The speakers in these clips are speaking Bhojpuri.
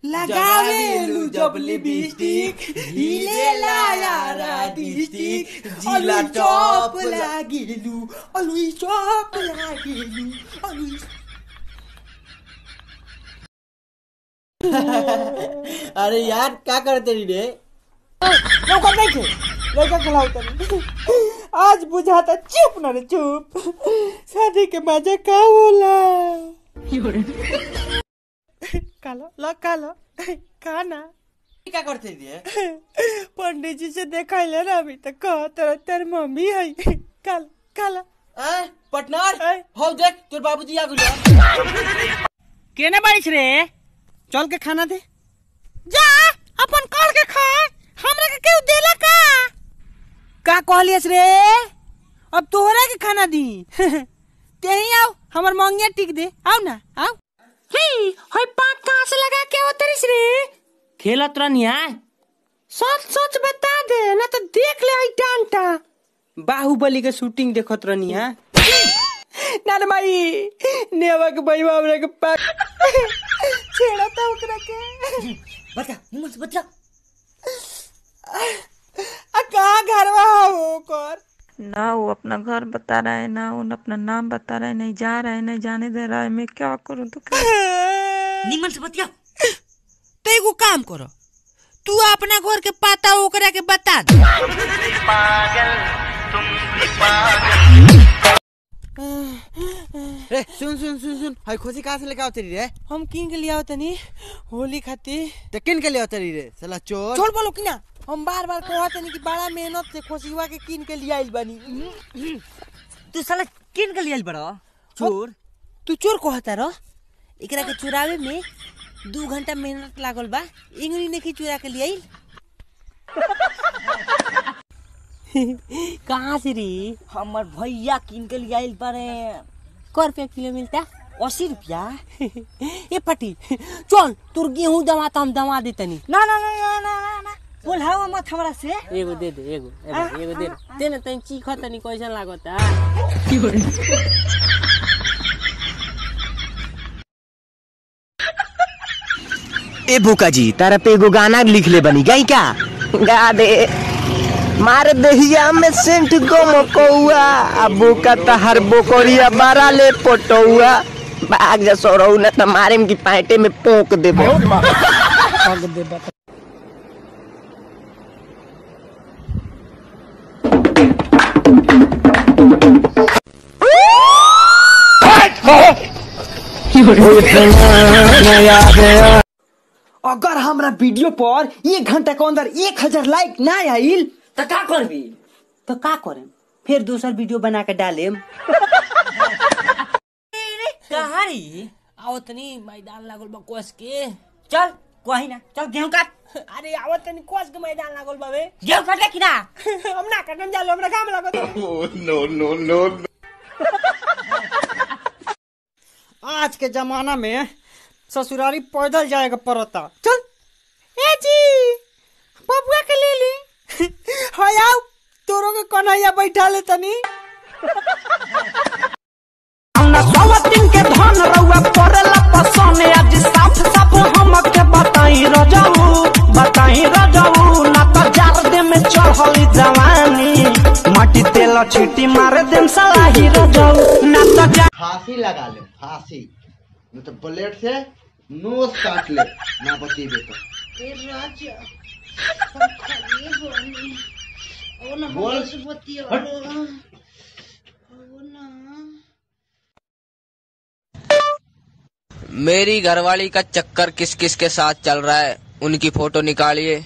लगावेलु जब लिपस्टिक हिलेला यारा डिस्टिक जिला टॉप लागिलु अलुई टॉप लागिलु अलुई अरे यार क्या करते रही रे लौका नहीं थे लौका खिलाओ तनी आज बुझाता चुप ना रे चुप शादी के मजा का होला कालो ला कालो खाना क्या करते रही रे पंडित जी से देखा ना अभी तक कह तेरा तेर मम्मी है काल काला हैं? पटनार हैं? हो देख तोर बाबूजी आ गेलो केने बारिश रे चल के खाना दे जा अपन कर के खा हमरा के केहू देला का का कहलियस रे अब तोहरा के खाना दी ते ही आओ हमर मंगिया टिक दे आओ ना आओ ही होय पाक कहां से लगा के उतरिस रे खेलत रहनिया सच सच बता दे ना तो देख ले आई डांटा बाहुबली के शूटिंग देखत रहनिया ना रे माई नेवा के भाई हमरा के पाक छेड़ा था ओकरा के बता निमन से बता आ कहाँ घरवा हो कर ना वो अपना घर बता रहा है ना वो अपना नाम बता रहा है नहीं जा रहा है नहीं जाने दे रहा है मैं क्या करूं तो क्या निमन से बतिया तो एगो काम करो तू अपना घर के पता ओकरा के बता दे रे सुन सुन सुन सुन हाय खोजी कहां से लेके आवते रही रे हम किन के लिया तनी होली खातिर तो किन के लिए आवते रही रे साला चोर छोड़ बोलो कि ना हम बार बार कहत तनी कि बड़ा मेहनत से खोसिवा के किन के लिया आइल बानी तू साला किन के लिए आइल बड़ा चोर तू चोर कहता रह एकरा के चुरावे में दू घंटा मेहनत लागल बा इंगली ने चुरा के लिए कहाँ से री हमर भैया किन के लिए आइल बारे क रुपया किलो मिलता अस्सी रुपया ए पटी चल तोर गेहूं दवा तो हम दवा दे तनी ना ना ना ना ना ना ना बोल हावा मत हमरा से एगो दे दे एगो एगो एगो दे दे दे ना तनी चीख तनी कैसन लागता ए बुका जी तारा पे एगो गाना लिख ले बनी गई क्या गा दे मार दहिया में सेंट गम कौआ आ बुका तहर बोकरिया बारा ले पटौआ भाग जा सोरऊ न त मारे में की पैंटे में पोक देबो अगर हमरा वीडियो पर एक घंटा के अंदर एक हजार लाइक ना आइल तो का करबी तो का करेम फिर दूसर वीडियो बना के डालेम कहारी आओ तनी मैदान लागल बा कोस के चल कहीं ना चल गेहूं काट अरे आओ तनी कोस के मैदान लागल बा बे गेहूं काटे कि ना हम ना कटम जालो हमरा काम लागत आज के जमाना में ससुरारी पैदल जाएगा पड़ता चल ए जी बबुआ के ले ली हाय आओ तोरो के कन्हैया बैठा ले तनी हमरा सवतिन के धन रउआ पड़ेला पसंद आज साफ साफ हमके बताई रजऊ बताई रजऊ ना तो जार दे में चढ़ली जवानी माटी तेल छीटी मारे देम सलाही रजऊ ना तो जा फांसी लगा ले फांसी नहीं तो ब्लेड से नोज काट ले ना बचेबे तो बोल हट। मेरी घरवाली का चक्कर किस किस के साथ चल रहा है उनकी फोटो निकालिए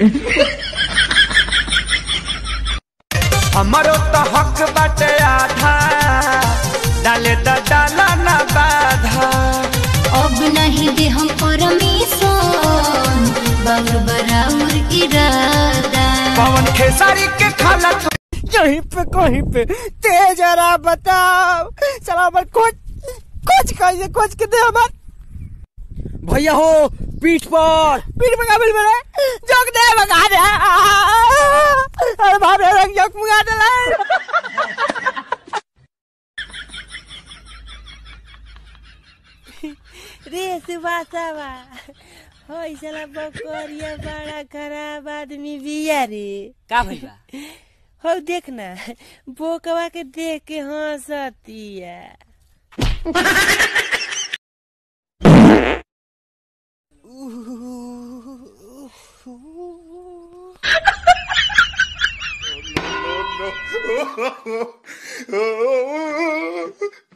हमरो तो हक बाटे आधा डाले तो डाला ना बाधा अब नहीं दे हम परमिशन बाबू बराबर इरादा पवन खेसारी के खाला तू यहीं पे कहीं पे तेज जरा बताओ चला पर कुछ कुछ कैसे कुछ के दे हमार भैया हो पीठ पर पीठ पर काबिल मेरे जोक दे भगा दे अरे बाप रे रंग जोक मुगा दे रे सुभाषावा हो साला बकरिया बड़ा खराब आदमी बिया रे का भइल बा हो देख ना बोकवा के देख के हंसतिया no, no.